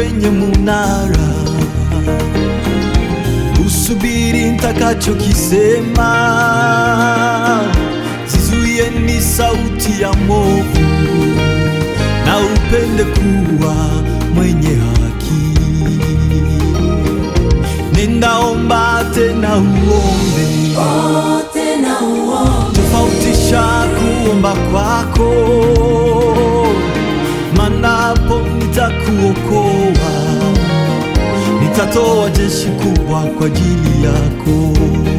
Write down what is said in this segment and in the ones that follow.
kwenye munara, usubiri nitakachokisema, zizuie ni sauti ya movu, na upende kuwa mwenye haki. Ninaomba tena uombe tena uombe, tofautisha kuomba kwako, manapo nitakuokoa, nitatoa jeshi kubwa kwa ajili yako.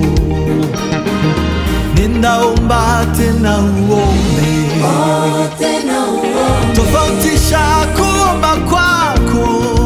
Ninaomba tena uombe, tena uombe, tofautisha kuomba kwako,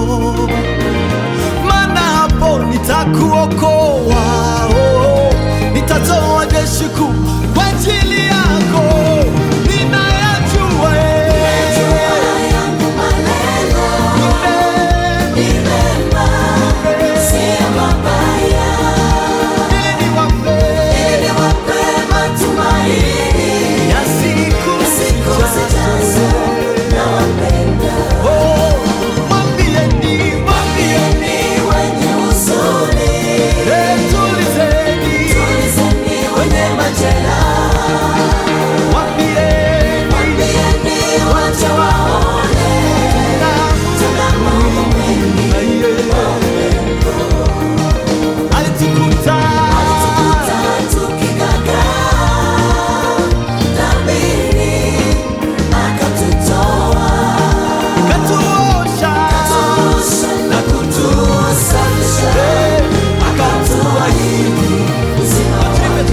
maana hapo nitakuokoa, oh, nitatoa jeshi kuu kwa ajili yako. Ninayajua eh, yangu malengo ni ni mema, sio mabaya, mema, niwape ili wape matumaini ya siku siku zijazo. zijazo. Nawapenda, Oh, mwambieni, mwambieni, wenye huzuni, eh, tulizeni, tulizeni wenye majeraha, mwambieni, mwambieni waje waone tuna Mungu mwingi alitukuta katuosha na kutusafisha akatuahidi uzima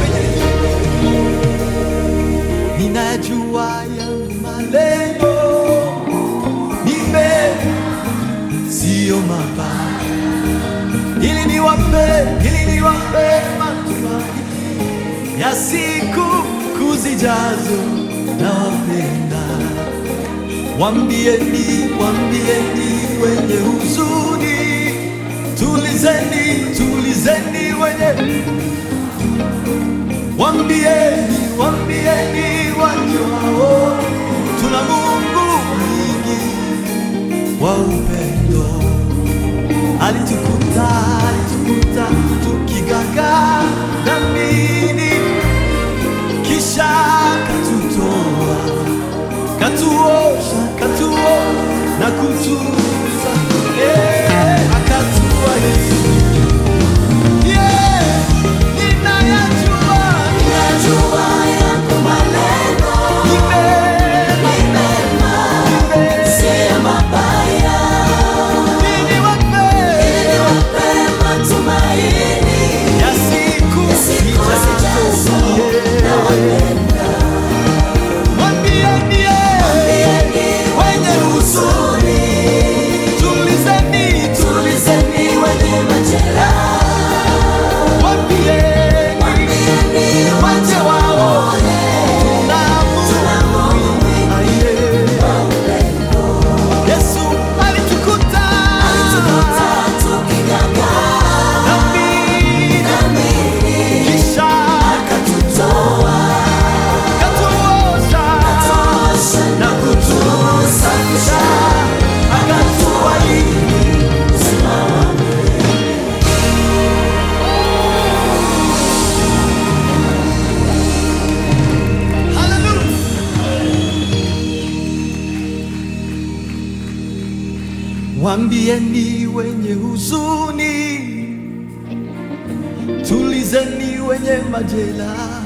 ninajua yangu malengo ni mema, siyo mabaya, ili niwape ili niwape matumaini ya siku kuzijazo. Nawapenda, wambieni, wambieni wenye huzuni, tulizeni, tulizeni wenye Wambieni, wambieni wajao, tuna Mungu mwingi wa upendo. Alitukuta, alitukuta tukigagaa dhambini, kisha katutoa, katuosha, katuo na kutuza, eh, akatuahidi Yeah, ninayajua Najua yako malengo ni mema, ni mema, ni mema. sio mabaya, Ili wape ili wape matumaini ya siku siku zijazo. zijazo. Yeah. Nawapenda, Mwambieni, yeah, mwambieni wenye huzuni, tulizeni, tulizeni wenye majeraha, mwambieni, mwambieni waje waone tuna Mungu mwingi wa upendo. Yesu alitukuta Alitukuta tukigagaa dhambini, dhambini, kisha akatutoa, katuosha tosha na kutusafisha, akatuahidi uzima wa milele. Hallelujah. Wambieni wenye huzuni, tulizeni wenye majeraha.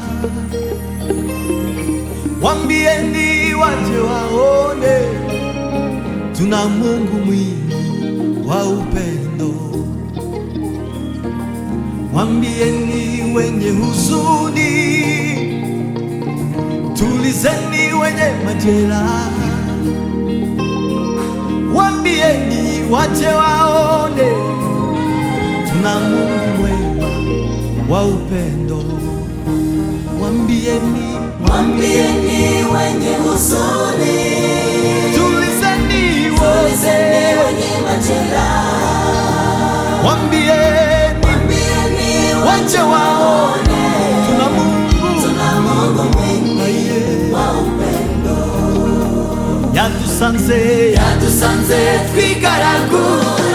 Wambieni waje waone, tuna Mungu mwingi wa upendo. Wambieni wenye huzuni, tulizeni wenye majeraha. Wambieni waje waone, tuna Mungu mwema wa upendo. Wambieni, Mwambieni wenye huzuni, tulizeni tulizeni wote. wenye majeraha, Wambieni mwambieni waje waje waone, waone tuna Mungu tuna Mungu mwingi aliye wa upendo. yatus yadusanze yadusanze twigaraguye